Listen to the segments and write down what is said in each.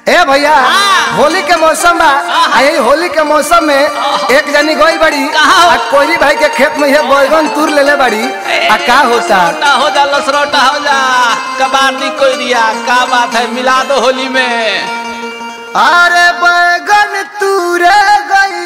ए भैया होली के मौसम बा आ यही होली के मौसम में एक जनी गई बड़ी कहाँ हो? आ कोई भाई के खेत में ये बैगन तूर लेले बड़ी आ का होता लसरोटा हो जा लसरोटा हो जा कबाड़ी कोई दिया का बात है मिला दो होली में अरे बैगन तूरे गई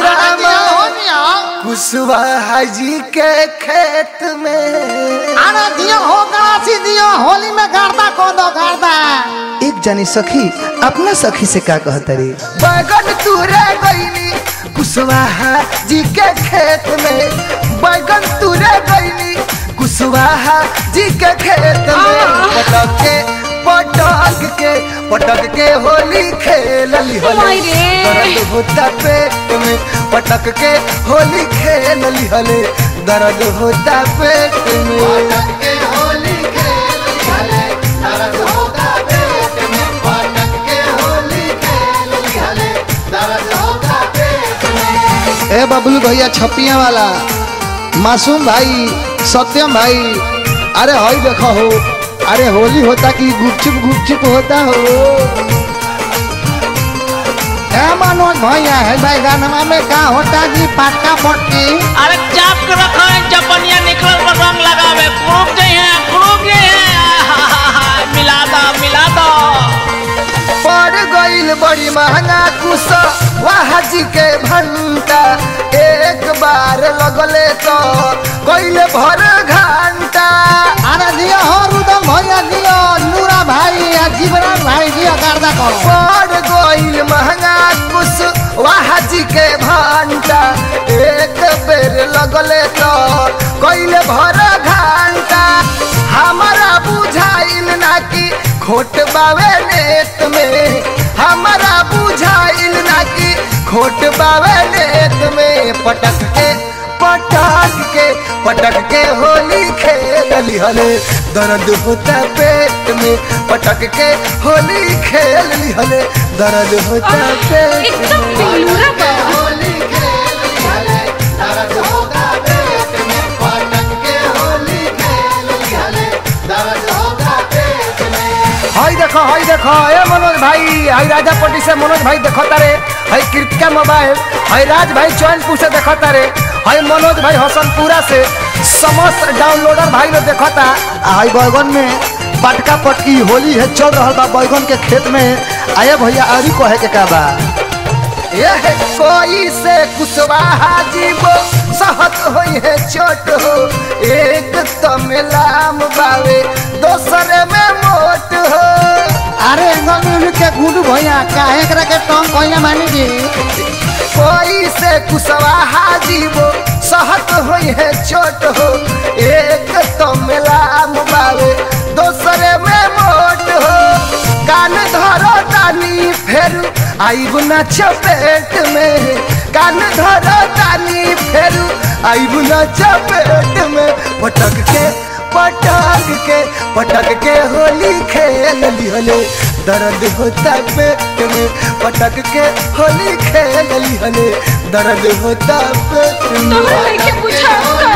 कुशवाहा जी के खेत में अरे दियो हो गणासी दियो होली में गर्दा को दो गर्दा एक जनी सखी अपना सखी से का कहता रे बैगन तूरे गईनी कुशवाहा जी के खेत में बैगन तूरे गईनी कुशवाहा जी के खेत में पटक के पटक के पटक के होली खेलली होली माई रे। दर्द होता पेट में पटक के होली खेलली होली दर्द होता पेट में पटक के होली खेलली होली दर्द होता पेट में पटक के होली खेलली होली दर्द होता पेट में ए बबलू भैया छपिया वाला मासूम भाई सत्यम भाई अरे हई देखो हो अरे होली होता कि गुपचुप गुपचुप होता हो ए मनोज भैया है भाई गाना में का होता जी पाटका पटकी अरे चाप के रखो है चपनिया निकल पर रंग लगावे क्रूप गए हैं क्रूप गए हैं मिला दो मिला दो पड़ गईल बड़ी महंगा कुश वाह जी के भंटा एक बार लगले तो कोइले भर घंटा अरे दियो हो रुदम भैया दियो नूरा भाई या जीवरान भाई दियो गर्दा को पड़ गईल महंगा कुश वाह जी के भंटा एक बेर लगले तो कोइले भर घंटा हमारा बुझाइल ना कि खोट बावे नेत में हमारा बुझाइल ना कि खोट बावे नेत में पटक के पटक के पटक के होली खेलली हले दर्द होता पेट में पटक के होली खेलली हले दर्द होता पेट एकदम में बेलूरा बा। होली खेलली हले दर्द होता पेट में पटक के होली खेलली हले दर्द होता पेट में हाय देखो हाय देखो ए मनोज भाई हाय राजा पट्टी से मनोज भाई देखो तारे हाय कृतिका मोबाइल हाय राज भाई चौनपुर से देखो तारे हाय मनोज भाई हसनपुरा से समस्त डाउनलोडर भाई लोग देखो ता आई बैगन में पटका पटकी होली है चल रहा बा बैगन के खेत में आया भैया आरी कहे के का बा यह कोई से कुशवाहा जीवो सहत होई है छोट हो एक तमिलाम बावे दोसरे में मोट हो अरे एंगल के गुडू भैया काहे करा के टंग कहना मानी जी कोई से कुशवाहा जीवो सहत होई है छोट हो एक तमिलाम बावे दोसरे में मोट हो कान धरो तानी फेर आईब न चपेट में कान धरो तानी फेर आईब न चपेट में पटक के पटक के पटक के होली खेल लिहले दर्द होता पेट में पटक के होली खेल लिहले दर्द होता पेट में तोहरा लइके बुझाता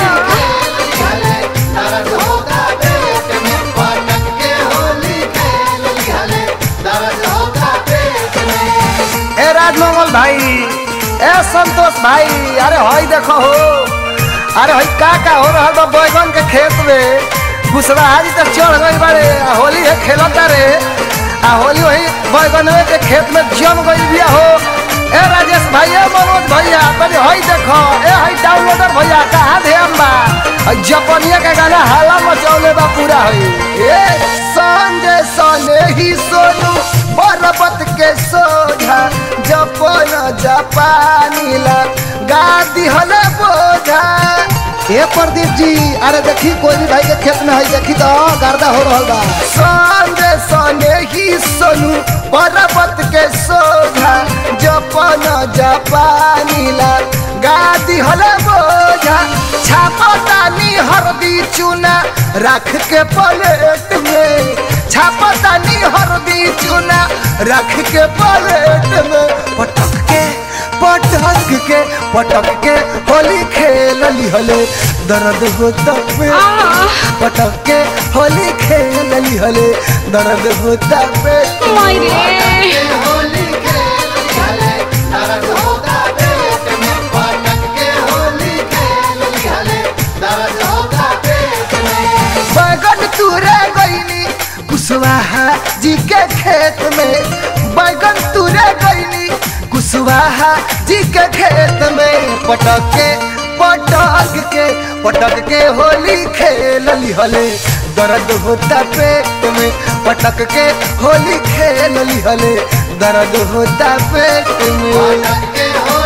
दर्द होता पेट में पटक के होली खेल लिहले दर्द होता पेट में ए राजमंगल भाई ए संतोष भाई अरे हई देखो हो अरे हई का का हो रहा बा बैगन के खेत में कुशवाहा जी तक चढ़ गई बारे आ होली है खेलता रे आ होली वही बैगन के खेत में जम गई बिया हो ए राजेश भाई ए मनोज भैया तनी हई देखो ए हई डाउनलोडर भैया कहाँ ध्यान बा हई जपनिया के गाना हाला मचौले बा पूरा हई ए संजय सने ही सोनू पर्वत के सोझा जपन जापानी ला गादी हले बोझा ए प्रदीप जी अरे देखी कोई भी भाई के खेत में है देखी तो गर्दा हो रहा बा संजय सने ही सोनू पर्वत के सोझा जपन जापानी ला गादी हले बोझा छापतानी हरदी चूना रख के प्लेट में छापतानी हरदी चूना रख के प्लेट में पटक के पटक के पटक के होली खेल हले दर्द होता पे पटक के होली खेल हले दर्द होता पे मायरे कुशवाहा जी के खेत में बैगन तुरे गईनी कुशवाहा जी के खेत में पटक के पटक के पटक के होली खेल लिहले दर्द होता पेट में पटक के होली खेल लिहले दर्द होता पेट में पटक के होली